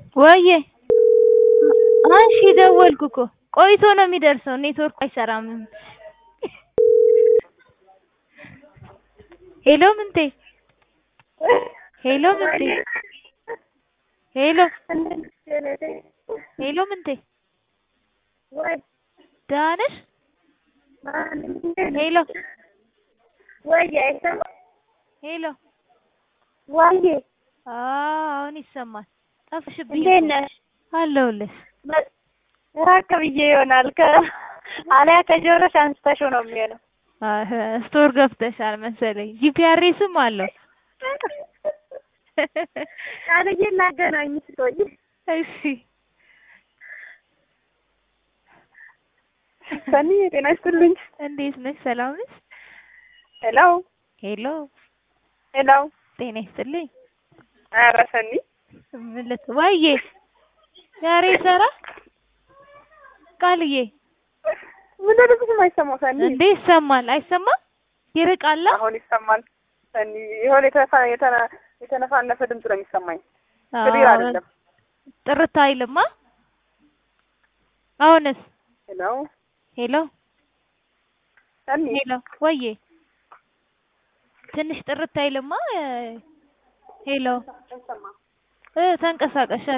ወዬ አንሺ ደወልኩ እኮ ቆይቶ ነው የሚደርሰው ኔትወርኩ አይሰራም ሄሎ ምንቴ ሄሎ ምንቴ ሄሎ ሄሎ ምንቴ ደህና ነሽ ሄሎ ሄሎ ዋዬ አሁን ይሰማል ጠፍሽብኝ እንዴት ነሽ? አለሁልሽ ራቅ ብዬ ይሆናል ከ አሊያ ከጆሮሽ አንስተሽው ነው የሚሆነው። አህ ስቶር ገብተሻል መሰለኝ ጂፒአርኤስም አለው ቃልዬ ላገናኝ ስትሆኝ እሺ ሰኒ ጤና ይስጥልኝ። እንዴት ነሽ ሰላም ነሽ ሄሎ ሄሎ ሄሎ ጤና ይስጥልኝ ኧረ ሰኒ ምን ልት ዋዬ ዛሬ ሰራ ቃልዬ ምን ልብስም አይሰማው ሰኒ እንዴ ይሰማል አይሰማም ይርቃላ አሁን ይሰማል ሰኒ የሆነ የተነፋ የተነ- የተነፋነፈ ድምፅ ነው የሚሰማኝ ክሊር አይደለም። ጥርት አይልማ አሁንስ ሄሎ ሄሎ ሰኒ ሄሎ ወዬ ትንሽ ጥርት አይልማ ሄሎ እ ተንቀሳቀሽ